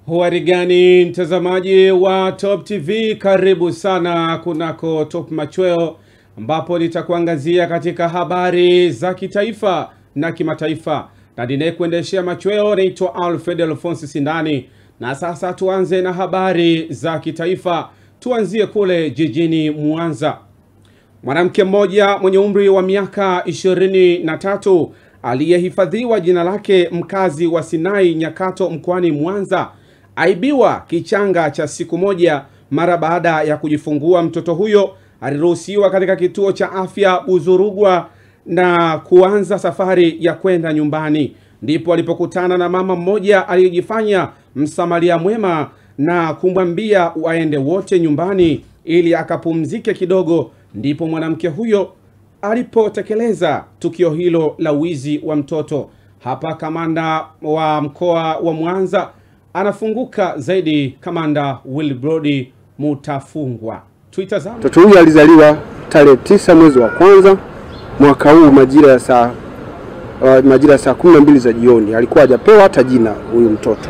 Huari gani mtazamaji wa Top TV, karibu sana kunako Top Machweo, ambapo nitakuangazia katika habari za kitaifa na kimataifa, na ninayekuendeshea machweo naitwa Alfred Alphonse Sindani. Na sasa tuanze na habari za kitaifa, tuanzie kule jijini Mwanza. Mwanamke mmoja mwenye umri wa miaka ishirini na tatu aliyehifadhiwa jina lake mkazi wa Sinai Nyakato mkoani Mwanza aibiwa kichanga cha siku moja mara baada ya kujifungua. Mtoto huyo aliruhusiwa katika kituo cha afya Buzurugwa na kuanza safari ya kwenda nyumbani, ndipo alipokutana na mama mmoja aliyejifanya msamaria mwema na kumwambia waende wote nyumbani ili akapumzike kidogo. Ndipo mwanamke huyo alipotekeleza tukio hilo la wizi wa mtoto. Hapa kamanda wa mkoa wa Mwanza anafunguka zaidi. Kamanda Wilbrod Mutafungwa, tuitazame. Mtoto huyu alizaliwa tarehe tisa mwezi wa kwanza mwaka huu majira ya saa uh, majira ya saa kumi na mbili za jioni. Alikuwa hajapewa hata jina huyu mtoto,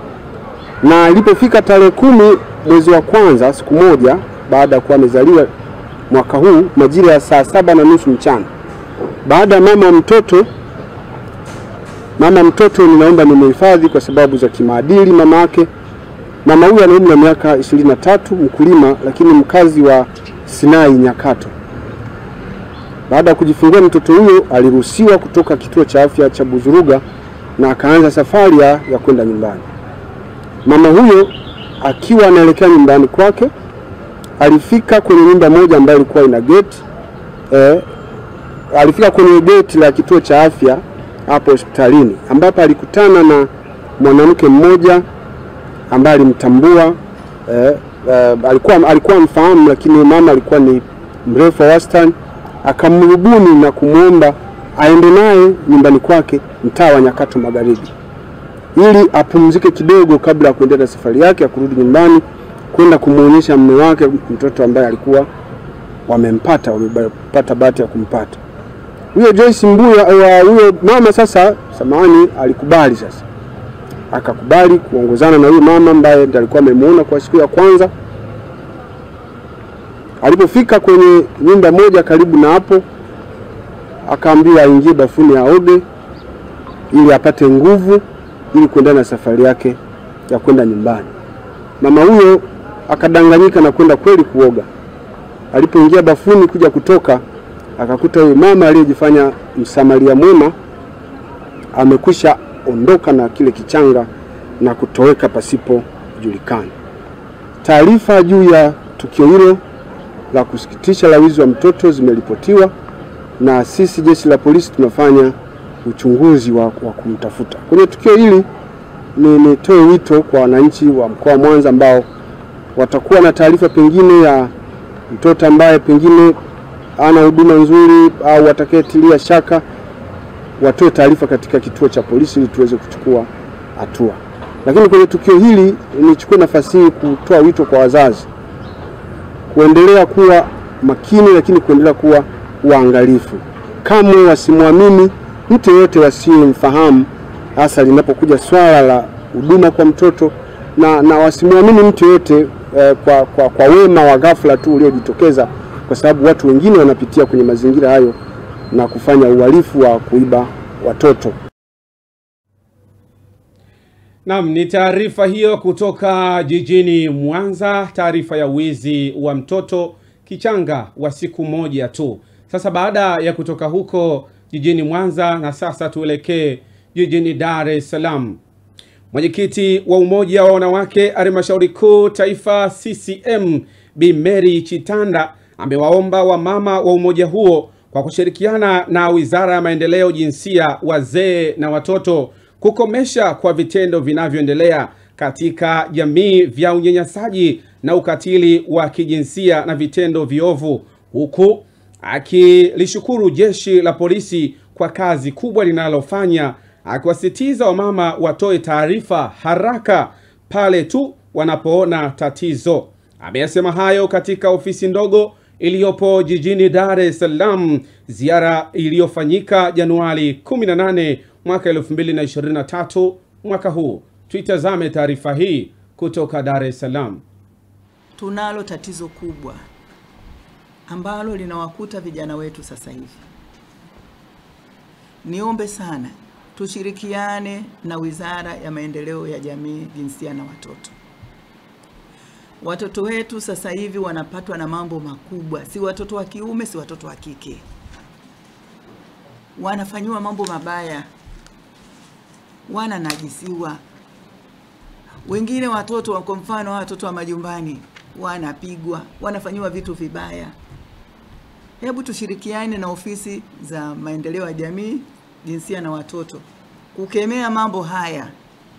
na ilipofika tarehe kumi mwezi wa kwanza, siku moja baada ya kuwa amezaliwa mwaka huu majira ya saa saba na nusu mchana, baada ya mama mtoto mama mtoto ninaomba nimehifadhi kwa sababu za kimaadili. Mama yake mama huyu ana umri wa miaka ishirini na tatu, mkulima lakini mkazi wa Sinai Nyakato. Baada ya kujifungua mtoto huyo aliruhusiwa kutoka kituo cha afya cha Buzuruga na akaanza safari ya, ya kwenda nyumbani. Mama huyo akiwa anaelekea nyumbani kwake alifika kwenye nyumba moja ambayo ilikuwa ina gate eh, alifika kwenye gate la kituo cha afya hapo hospitalini ambapo alikutana na mwanamke mmoja ambaye alimtambua eh, eh, alikuwa alikuwa mfahamu, lakini mama alikuwa ni mrefu wa wastani. Akamrubuni na kumwomba aende naye nyumbani kwake mtaa wa Nyakato Magharibi ili apumzike kidogo kabla ya kuendelea na safari yake ya kurudi nyumbani kwenda kumwonyesha mume wake mtoto ambaye alikuwa wamempata wamepata bahati ya kumpata huyo Joyce Mbuya wa huyo mama. Sasa samahani, alikubali sasa, akakubali kuongozana na huyo mama ambaye ndiye alikuwa amemuona kwa siku ya kwanza. Alipofika kwenye nyumba moja karibu na hapo, akaambiwa aingie bafuni aoge ili apate nguvu ili kuendelea na safari yake ya kwenda nyumbani. Mama huyo akadanganyika na kwenda kweli kuoga. Alipoingia bafuni kuja kutoka akakuta huyu mama aliyejifanya msamaria mwema amekwisha ondoka na kile kichanga na kutoweka pasipo kujulikana. Taarifa juu ya tukio hilo la kusikitisha la wizi wa mtoto zimeripotiwa na sisi jeshi la polisi tunafanya uchunguzi wa, wa kumtafuta. Kwenye tukio hili ni nitoe wito kwa wananchi wa mkoa wa Mwanza ambao watakuwa na taarifa pengine ya mtoto ambaye pengine ana huduma nzuri au watakayetilia shaka watoe taarifa katika kituo cha polisi ili tuweze kuchukua hatua. Lakini kwenye tukio hili nichukue nafasi hii kutoa wito kwa wazazi kuendelea kuwa makini, lakini kuendelea kuwa waangalifu, kamwe wasimwamini mtu yeyote wasiyemfahamu, hasa linapokuja swala la huduma kwa mtoto na, na wasimwamini mtu yeyote eh, kwa, kwa, kwa wema wa ghafla tu uliojitokeza kwa sababu watu wengine wanapitia kwenye mazingira hayo na kufanya uhalifu wa kuiba watoto. Naam, ni taarifa hiyo kutoka jijini Mwanza, taarifa ya wizi wa mtoto kichanga wa siku moja tu. Sasa baada ya kutoka huko jijini Mwanza, na sasa tuelekee jijini Dar es Salaam. Mwenyekiti wa Umoja wa Wanawake Halmashauri Kuu Taifa CCM Bi Mary Chitanda amewaomba wamama wa umoja huo kwa kushirikiana na Wizara ya Maendeleo, Jinsia, Wazee na Watoto kukomesha kwa vitendo vinavyoendelea katika jamii vya unyanyasaji na ukatili wa kijinsia na vitendo viovu, huku akilishukuru jeshi la polisi kwa kazi kubwa linalofanya, akiwasitiza wamama watoe taarifa haraka pale tu wanapoona tatizo. Ameyasema hayo katika ofisi ndogo iliyopo jijini Dar es Salaam, ziara iliyofanyika Januari 18 mwaka 2023 mwaka huu. Tuitazame taarifa hii kutoka Dar es Salaam. Tunalo tatizo kubwa ambalo linawakuta vijana wetu sasa hivi. Niombe sana tushirikiane na Wizara ya Maendeleo ya Jamii, Jinsia na Watoto. Watoto wetu sasa hivi wanapatwa na mambo makubwa, si watoto wa kiume, si watoto wa kike, wanafanyiwa mambo mabaya, wananajisiwa. Wengine watoto, kwa mfano watoto wa majumbani, wanapigwa, wanafanyiwa vitu vibaya. Hebu tushirikiane na ofisi za maendeleo ya jamii, jinsia na watoto kukemea mambo haya.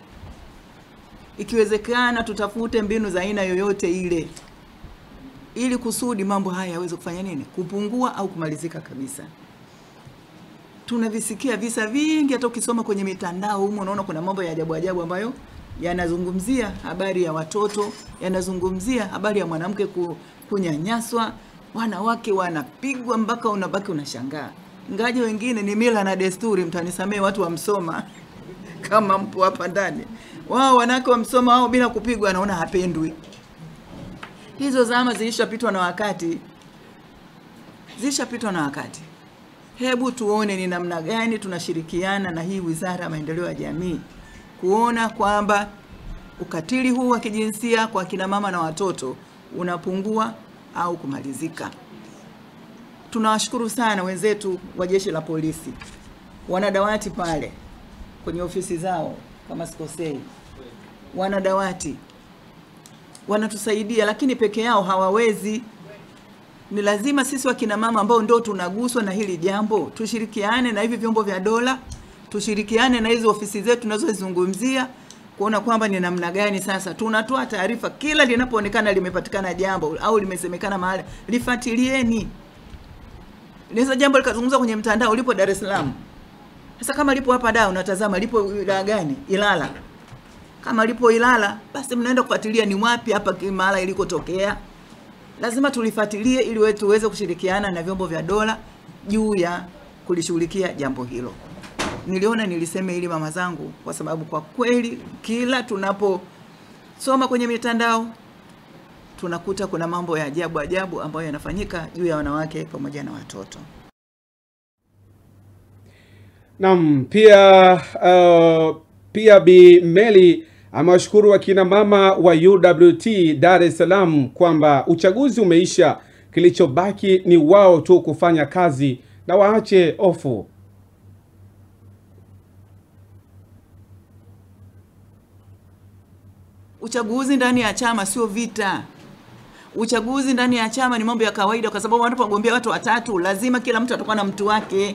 Ikiwezekana tutafute mbinu za aina yoyote ile ili kusudi mambo haya yaweze kufanya nini, kupungua au kumalizika kabisa. Tunavisikia visa vingi, hata ukisoma kwenye mitandao humo unaona kuna mambo ya ajabu ajabu ambayo yanazungumzia habari ya watoto, yanazungumzia habari ya mwanamke ku, kunyanyaswa, wanawake wanapigwa mpaka unabaki unashangaa. Ngaje wengine ni mila na desturi, mtanisamee watu wa Msoma kama mpo hapa ndani, wao wanawake wa Msoma wao bila kupigwa anaona hapendwi. Hizo zama zilishapitwa na wakati, zilishapitwa na wakati. Hebu tuone ni namna gani tunashirikiana na hii Wizara ya Maendeleo ya Jamii kuona kwamba ukatili huu wa kijinsia kwa kina mama na watoto unapungua au kumalizika. Tunawashukuru sana wenzetu wa Jeshi la Polisi, wana dawati pale kwenye ofisi zao, kama sikosei, wana dawati wanatusaidia, lakini peke yao hawawezi. Ni lazima sisi wakina mama ambao ndio tunaguswa na hili jambo tushirikiane na hivi vyombo vya dola, tushirikiane na hizi ofisi zetu tunazozizungumzia kuona kwamba ni namna gani sasa tunatoa taarifa kila linapoonekana limepatikana jambo au limesemekana mahali, lifuatilieni. Linaweza jambo likazungumza kwenye mtandao, lipo Dar es Salaam. Sasa kama lipo hapa Dar, unatazama lipo wilaya gani? Ilala. Kama lipo Ilala, basi mnaenda kufuatilia ni wapi hapa mahala ilikotokea. Lazima tulifuatilie ili wetu tuweze kushirikiana na vyombo vya dola juu ya kulishughulikia jambo hilo. Niliona niliseme ili mama zangu, kwa sababu kwa kweli kila tunaposoma kwenye mitandao tunakuta kuna mambo ya ajabu ajabu ambayo yanafanyika juu ya wanawake pamoja na watoto. Naam, pia uh, pia Bi Meli amewashukuru wakina mama wa UWT Dar es Salaam kwamba uchaguzi umeisha, kilichobaki ni wao tu kufanya kazi na waache ofu. Uchaguzi ndani ya chama sio vita. Uchaguzi ndani ya chama ni mambo ya kawaida, kwa sababu wanapogombea watu watatu, lazima kila mtu atakuwa na mtu wake.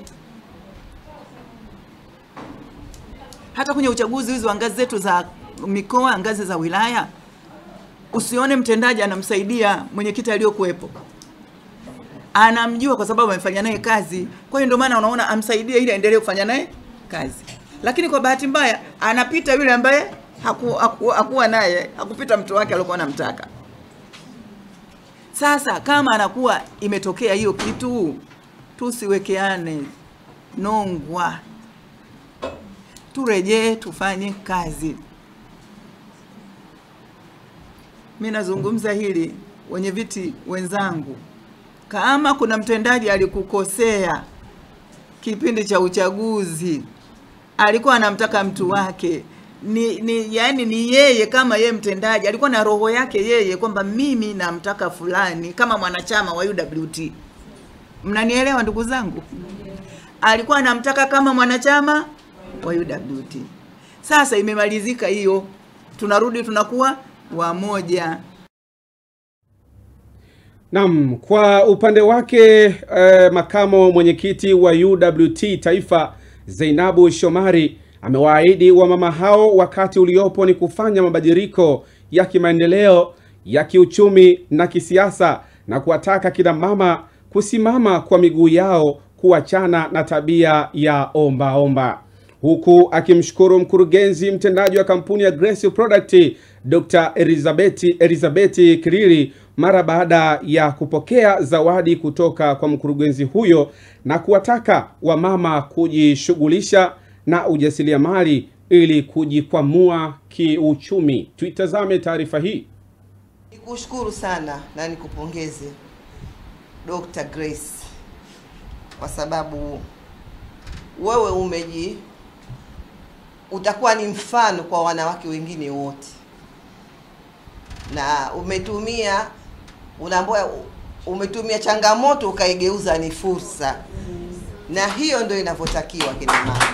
Hata kwenye uchaguzi hizi wa ngazi zetu za mikoa, ngazi za wilaya, usione mtendaji anamsaidia mwenyekiti aliyokuwepo, anamjua kwa sababu amefanya naye kazi. Kwa hiyo ndio maana unaona amsaidie ili aendelee kufanya naye kazi, lakini kwa bahati mbaya anapita yule ambaye haku, haku, hakuwa naye hakupita mtu wake aliokuwa anamtaka. Sasa kama anakuwa imetokea hiyo kitu, tusiwekeane nongwa, turejee tufanye kazi. Mi nazungumza hili, wenye viti wenzangu, kama kuna mtendaji alikukosea kipindi cha uchaguzi, alikuwa anamtaka mtu wake ni, ni yani ni yeye kama yeye mtendaji alikuwa na roho yake yeye kwamba mimi namtaka fulani kama mwanachama wa UWT. Mnanielewa ndugu zangu? Alikuwa anamtaka kama mwanachama wa UWT. Sasa imemalizika hiyo, tunarudi tunakuwa wamoja. Naam, kwa upande wake eh, makamo mwenyekiti wa UWT Taifa Zainabu Shomari amewaahidi wamama hao wakati uliopo ni kufanya mabadiliko ya kimaendeleo ya kiuchumi na kisiasa na kuwataka kina mama kusimama kwa miguu yao kuachana na tabia ya omba omba, huku akimshukuru mkurugenzi mtendaji wa kampuni ya Grace Product Dr. Elizabeth Elizabeth Kirili mara baada ya kupokea zawadi kutoka kwa mkurugenzi huyo na kuwataka wamama kujishughulisha na ujasiriamali ili kujikwamua kiuchumi. Tuitazame taarifa hii. Nikushukuru sana na nikupongeze Dr. Grace kwa sababu wewe umeji utakuwa ni mfano kwa wanawake wengine wote, na umetumia unaambiwa umetumia changamoto ukaigeuza ni fursa, na hiyo ndio inavyotakiwa kina mama.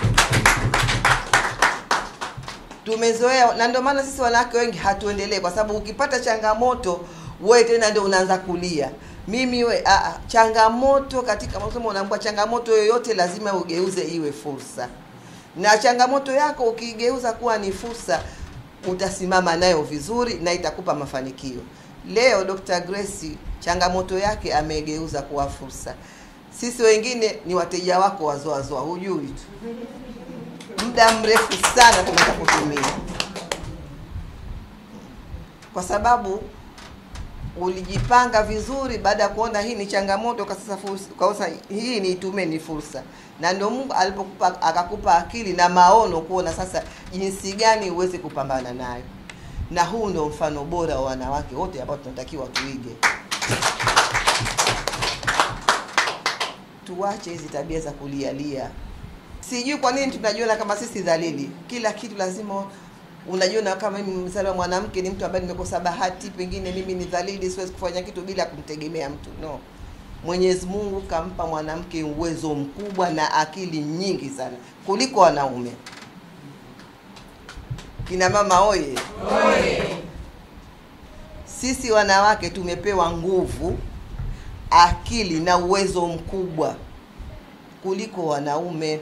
Tumezoea na ndio maana sisi wanawake wengi hatuendelee, kwa sababu ukipata changamoto wewe tena ndio unaanza kulia mimi we a, a, changamoto katika masomo unaambiwa changamoto yoyote lazima ugeuze iwe fursa, na changamoto yako ukiigeuza kuwa ni fursa utasimama nayo vizuri na itakupa mafanikio. Leo Dr. Grace changamoto yake amegeuza kuwa fursa. Sisi wengine ni wateja wako wazoazoa, hujui tu, muda mrefu sana tumeweza kutumia kwa sababu ulijipanga vizuri baada ya kuona hii ni changamoto, kwa sasa fursa, kwa sasa hii niitume ni fursa, na ndio Mungu alipokupa akakupa akili na maono kuona sasa jinsi gani uweze kupambana nayo, na huu ndio mfano bora wa wanawake wote ambao tunatakiwa tuige. Tuache hizi tabia za kulialia. Sijui kwa nini tunajiona kama sisi dhalili, kila kitu lazima unajiona kama mimi mzaliwa mwanamke ni mtu ambaye nimekosa bahati, pengine mimi ni dhalili, siwezi kufanya kitu bila kumtegemea mtu. No, Mwenyezi Mungu kampa mwanamke uwezo mkubwa na akili nyingi sana kuliko wanaume. Kina mama oye, oye! Sisi wanawake tumepewa nguvu, akili na uwezo mkubwa kuliko wanaume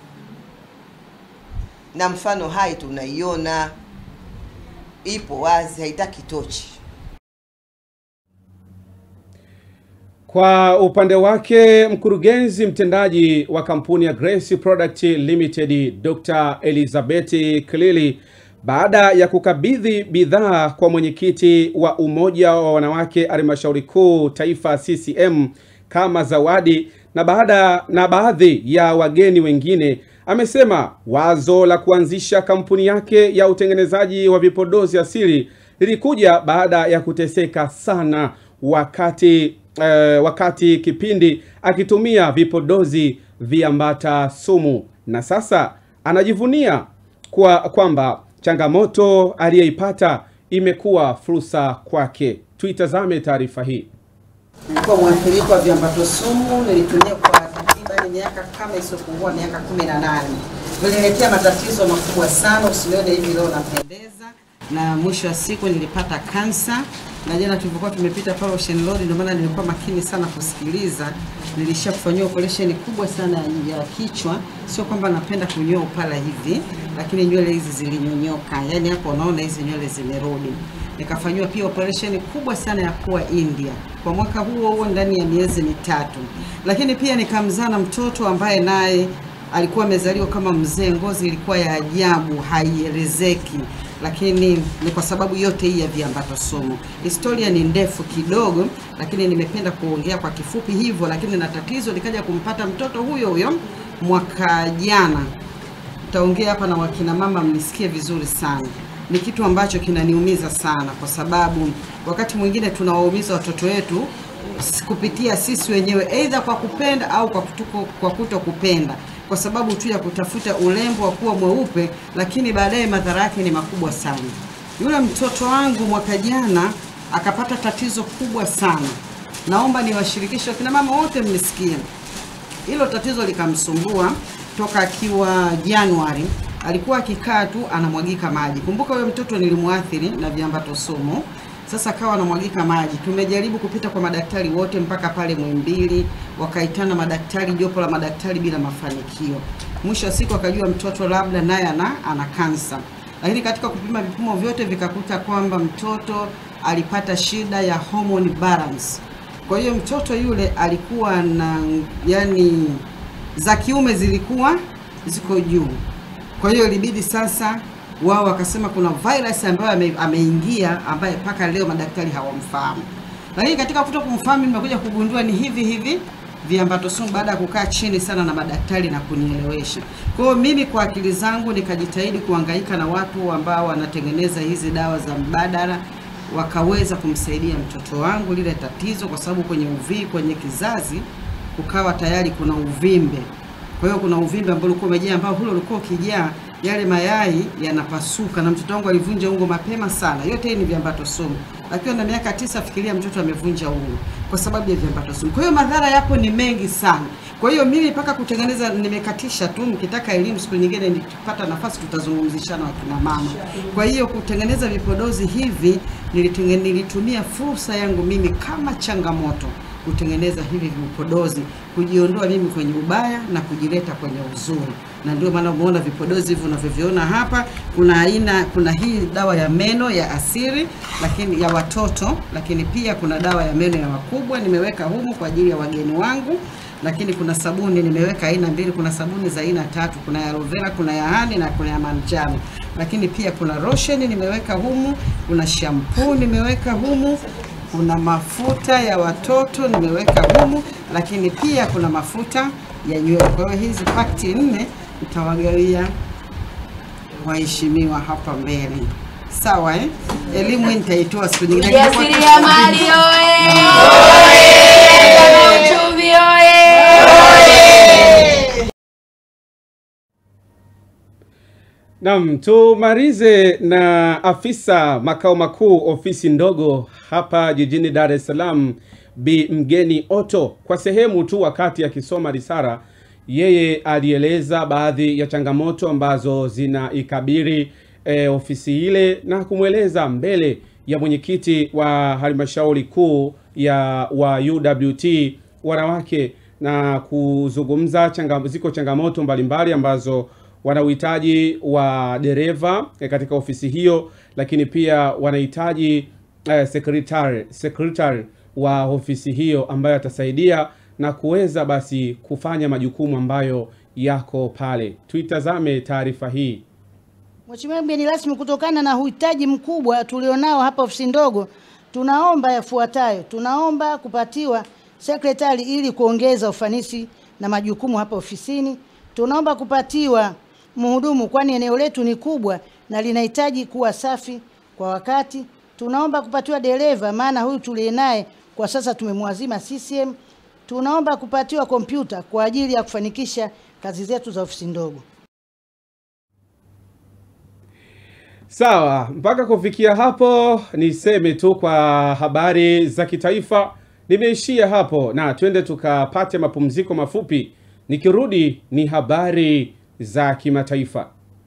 na mfano hai tunaiona, ipo wazi, haitaki tochi. Kwa upande wake mkurugenzi mtendaji wa kampuni ya Grace Product Limited Dr. Elizabeth Kilili baada ya kukabidhi bidhaa kwa mwenyekiti wa umoja wa wanawake halmashauri kuu taifa CCM kama zawadi na baada na baadhi ya wageni wengine amesema wazo la kuanzisha kampuni yake ya utengenezaji wa vipodozi asili lilikuja baada ya kuteseka sana wakati eh, wakati kipindi akitumia vipodozi viambata sumu na sasa anajivunia kwa kwamba changamoto aliyeipata imekuwa fursa kwake. Tuitazame taarifa hii. Nilikuwa mwathirika wa viambato sumu, nilitumia kwa takriban miaka kama isiyopungua miaka kumi na nane. Viliniletea matatizo makubwa sana, usinione hivi leo napendeza, na mwisho wa siku nilipata kansa. Na jana tulivyokuwa tumepita pale Ocean Road, ndio maana nilikuwa makini sana kusikiliza. Nilisha kufanyiwa operation kubwa sana ya kichwa, sio kwamba napenda kunyoa upala hivi, lakini nywele hizi zilinyonyoka, yaani hapo unaona hizi nywele zimerudi nikafanyiwa pia operation kubwa sana ya pua India kwa mwaka huo huo ndani ya miezi mitatu, lakini pia nikamzaa na mtoto ambaye naye alikuwa amezaliwa kama mzee, ngozi ilikuwa ya ajabu, haielezeki, lakini ni kwa sababu yote hii ya viambato sumu. Historia ni ndefu kidogo, lakini nimependa kuongea kwa kifupi hivyo, lakini na tatizo likaja kumpata mtoto huyo huyo mwaka jana. Taongea hapa na wakina mama mnisikie vizuri sana ni kitu ambacho kinaniumiza sana, kwa sababu wakati mwingine tunawaumiza watoto wetu kupitia sisi wenyewe, aidha kwa kupenda au kwa, kutuko, kwa kuto kupenda, kwa sababu tu ya kutafuta urembo wa kuwa mweupe, lakini baadaye madhara yake ni makubwa sana. Yule mtoto wangu mwaka jana akapata tatizo kubwa sana. Naomba niwashirikishe wakina mama wote mnisikie, hilo tatizo likamsumbua toka akiwa Januari alikuwa akikaa tu anamwagika maji. Kumbuka huyo mtoto nilimwathiri na viambato sumu. Sasa akawa anamwagika maji. Tumejaribu kupita kwa madaktari wote mpaka pale Mwimbili, wakaitana madaktari, jopo la madaktari bila mafanikio. Mwisho wa siku akajua mtoto labda naye ana ana kansa, lakini katika kupima vipimo vyote vikakuta kwamba mtoto alipata shida ya hormone balance. Kwa hiyo mtoto yule alikuwa na yani, za kiume zilikuwa ziko juu kwa hiyo ilibidi sasa wao wakasema kuna virus ambayo ame, ameingia ambaye mpaka leo madaktari hawamfahamu. Lakini katika kuto kumfahamu nimekuja kugundua ni hivi hivi viambato sumu baada ya kukaa chini sana na madaktari na kunielewesha. Kwa hiyo mimi kwa akili zangu nikajitahidi kuhangaika na watu ambao wanatengeneza hizi dawa za mbadala wakaweza kumsaidia mtoto wangu lile tatizo, kwa sababu kwenye uvi kwenye kizazi kukawa tayari kuna uvimbe. Kwa hiyo kuna uvimbe ambao ulikuwa umejaa, ambao ule ulikuwa ukijaa yale mayai yanapasuka, na mtoto wangu alivunja ungo mapema sana. Yote hii ni viambato sumu. Akiwa na miaka tisa, fikiria mtoto amevunja ungo kwa sababu ya viambato sumu. Kwa hiyo madhara yapo ni mengi sana. Kwa hiyo mimi mpaka kutengeneza nimekatisha tu. Mkitaka elimu siku nyingine, nikipata nafasi, tutazungumzishana wakina mama. Kwa hiyo kutengeneza vipodozi hivi nilitenge- nilitumia fursa yangu mimi kama changamoto kutengeneza hivi vipodozi, kujiondoa mimi kwenye ubaya na kujileta kwenye uzuri, na ndio maana umeona vipodozi hivi unavyoviona hapa. Kuna aina, kuna hii dawa ya meno ya asili, lakini ya watoto, lakini pia kuna dawa ya meno ya wakubwa nimeweka humu kwa ajili ya wageni wangu lakini kuna sabuni nimeweka aina mbili. Kuna sabuni za aina tatu, kuna ya aloe vera, kuna ya hani na kuna ya manjano. Lakini pia kuna lotion nimeweka humu, kuna shampoo nimeweka humu, kuna mafuta ya watoto nimeweka humu, lakini pia kuna mafuta ya nywele. Kwa hiyo hizi pakti nne nitawagawia waheshimiwa hapa mbele, sawa eh? Elimu hii nitaitoa siku nyingine. Ujasiriamali oye! Uchumi oye! Naam, tumalize na afisa makao makuu ofisi ndogo hapa jijini Dar es Salaam, Bi Mgeni Otto. Kwa sehemu tu wakati akisoma risala, yeye alieleza baadhi ya changamoto ambazo zinaikabili e, ofisi ile na kumweleza mbele ya mwenyekiti wa halmashauri kuu ya wa UWT wanawake na kuzungumza changa, ziko changamoto mbalimbali ambazo wana uhitaji wa dereva eh, katika ofisi hiyo, lakini pia wanahitaji eh, secretary, secretary wa ofisi hiyo ambayo atasaidia na kuweza basi kufanya majukumu ambayo yako pale. Tuitazame taarifa hii. Mheshimiwa mgeni rasmi, kutokana na uhitaji mkubwa tulionao hapa ofisi ndogo, tunaomba yafuatayo. Tunaomba kupatiwa sekretari ili kuongeza ufanisi na majukumu hapa ofisini. Tunaomba kupatiwa mhudumu, kwani eneo letu ni kubwa na linahitaji kuwa safi kwa wakati. Tunaomba kupatiwa dereva, maana huyu tuliye naye kwa sasa tumemwazima CCM. Tunaomba kupatiwa kompyuta kwa ajili ya kufanikisha kazi zetu za ofisi ndogo. Sawa, mpaka kufikia hapo niseme tu kwa habari za kitaifa nimeishia hapo, na twende tukapate mapumziko mafupi. Nikirudi ni habari za kimataifa.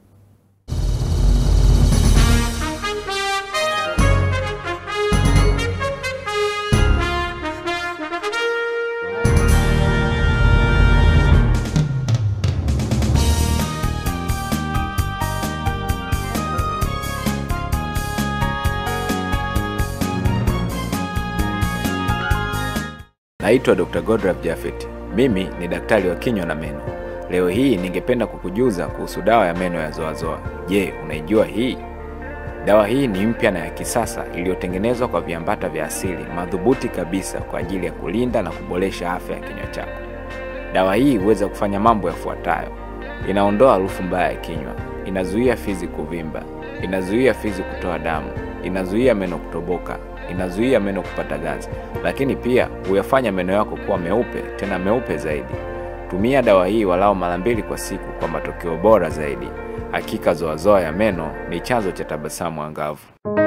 Naitwa Dr. Godrav Jafet. Mimi ni daktari wa kinywa na meno. Leo hii ningependa kukujuza kuhusu dawa ya meno ya Zoazoa. Je, unaijua hii? Dawa hii ni mpya na ya kisasa iliyotengenezwa kwa viambata vya asili madhubuti kabisa kwa ajili ya kulinda na kuboresha afya ya kinywa chako. Dawa hii huweza kufanya mambo yafuatayo: inaondoa harufu mbaya ya kinywa, inazuia fizi kuvimba, inazuia fizi kutoa damu, inazuia meno kutoboka, inazuia meno kupata ganzi, lakini pia huyafanya meno yako kuwa meupe, tena meupe zaidi. Tumia dawa hii walao mara mbili kwa siku kwa matokeo bora zaidi. Hakika Zoazoa ya meno ni chanzo cha tabasamu angavu.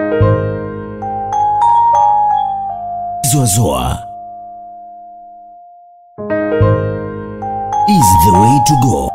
Zoazoa is the way to go.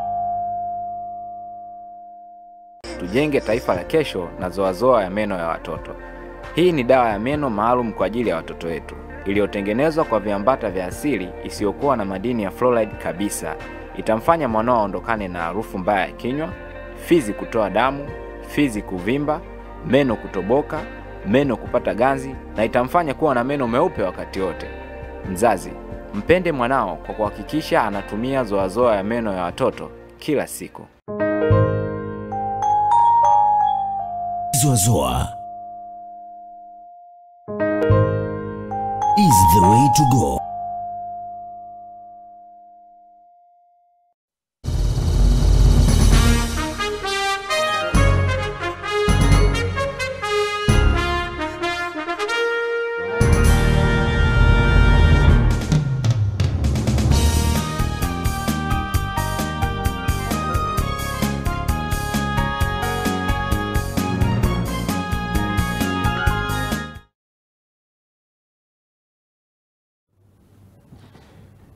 Tujenge taifa la kesho na Zoazoa ya meno ya watoto. Hii ni dawa ya meno maalum kwa ajili ya watoto wetu, iliyotengenezwa kwa viambata vya asili isiyokuwa na madini ya fluoride kabisa. Itamfanya mwanao aondokane na harufu mbaya ya kinywa, fizi kutoa damu, fizi kuvimba, meno kutoboka, meno kupata ganzi, na itamfanya kuwa na meno meupe wakati wote. Mzazi, mpende mwanao kwa kuhakikisha anatumia Zoazoa ya meno ya watoto kila siku. Zoazoa is the way to go.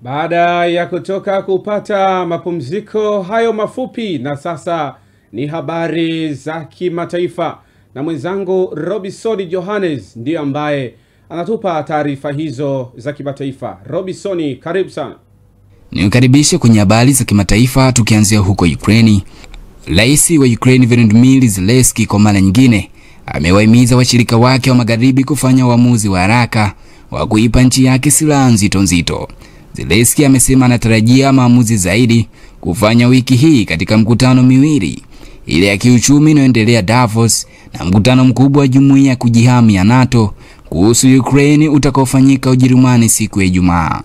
Baada ya kutoka kupata mapumziko hayo mafupi, na sasa ni habari za kimataifa, na mwenzangu Robinson Johannes ndiyo ambaye anatupa taarifa hizo za kimataifa. Robinson, karibu sana. Niukaribishe kwenye habari za kimataifa tukianzia huko Ukraini. Rais wa Ukraine Volodymyr Zelensky kwa mara nyingine amewahimiza washirika wake wa magharibi kufanya uamuzi wa haraka wa kuipa nchi yake silaha nzito nzito. Zelensky amesema anatarajia maamuzi zaidi kufanya wiki hii katika mkutano miwili ile ya kiuchumi inayoendelea Davos na mkutano mkubwa wa jumuiya ya kujihami ya NATO kuhusu Ukraine utakaofanyika Ujerumani siku ya Ijumaa.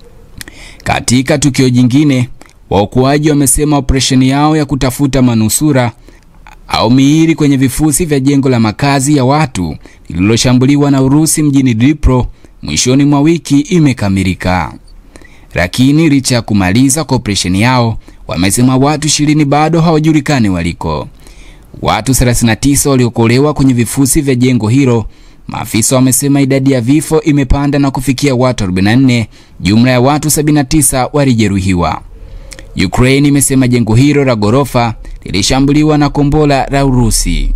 Katika tukio jingine, waokoaji wamesema operesheni yao ya kutafuta manusura au miili kwenye vifusi vya jengo la makazi ya watu lililoshambuliwa na Urusi mjini Dnipro mwishoni mwa wiki imekamilika. Lakini licha ya kumaliza kwa operesheni yao, wamesema watu ishirini bado hawajulikani waliko. Watu 39 waliokolewa kwenye vifusi vya jengo hilo. Maafisa wamesema idadi ya vifo imepanda na kufikia watu 44. Jumla ya watu 79 walijeruhiwa. Ukraine imesema jengo hilo la ghorofa lilishambuliwa na kombora la Urusi.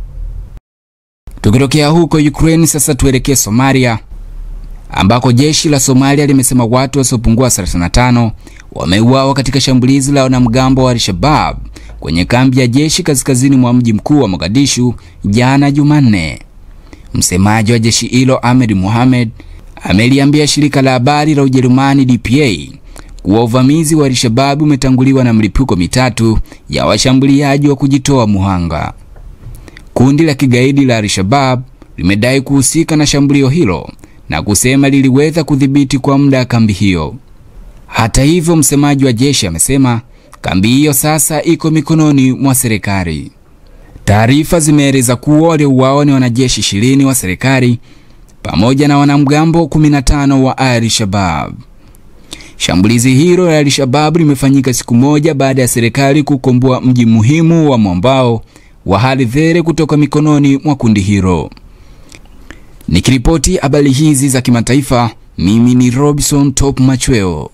Tukitokea huko Ukraine sasa tuelekee Somalia ambako jeshi la Somalia limesema watu wasiopungua 35 wameuawa katika shambulizi la wanamgambo wa Al-Shabaab kwenye kambi ya jeshi kaskazini mwa mji mkuu wa Mogadishu jana Jumanne. Msemaji wa jeshi hilo Ahmed Mohamed ameliambia shirika la habari la Ujerumani DPA kuwa uvamizi wa Al-Shabaab umetanguliwa na mlipuko mitatu ya washambuliaji wa kujitoa muhanga. Kundi la kigaidi la Al-Shabaab limedai kuhusika na shambulio hilo na kusema liliweza kudhibiti kwa muda kambi hiyo. Hata hivyo, msemaji wa jeshi amesema kambi hiyo sasa iko mikononi mwa serikali. Taarifa zimeeleza kuwa waliouawa ni wanajeshi ishirini wa serikali pamoja na wanamgambo 15 wa Al-Shabaab. Shambulizi hilo la Al-Shabaab limefanyika siku moja baada ya serikali kukomboa mji muhimu wa mwambao wa Haradh kutoka mikononi mwa kundi hilo. Nikiripoti habari hizi za kimataifa, mimi ni Robinson Top Machweo.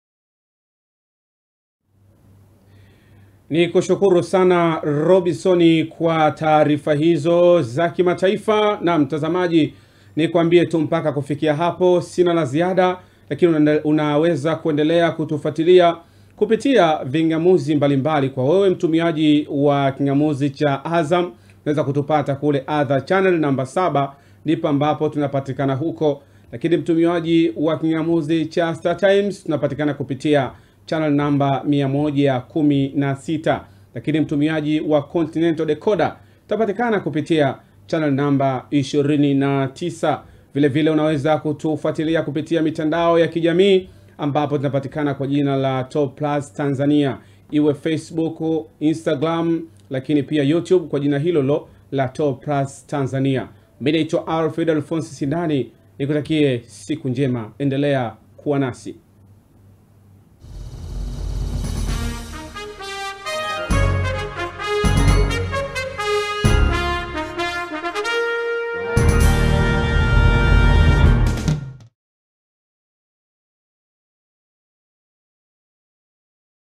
Ni kushukuru sana Robinson kwa taarifa hizo za kimataifa. Na mtazamaji, ni kuambie tu mpaka kufikia hapo sina la ziada, lakini una, unaweza kuendelea kutufuatilia kupitia vingamuzi mbalimbali. Kwa wewe mtumiaji wa kingamuzi cha Azam, unaweza kutupata kule Adha channel namba saba ndipo ambapo tunapatikana huko, lakini mtumiaji wa kingamuzi cha Star Times tunapatikana kupitia channel namba 116, lakini mtumiaji wa Continental Decoder utapatikana kupitia channel namba 29. Vile vile unaweza kutufuatilia kupitia mitandao ya kijamii ambapo tunapatikana kwa jina la Top Plus Tanzania, iwe Facebook, Instagram, lakini pia YouTube kwa jina hilo lo la Top Plus Tanzania. Mimi naitwa Alfred Alphonse Sindani, nikutakie siku njema, endelea kuwa nasi.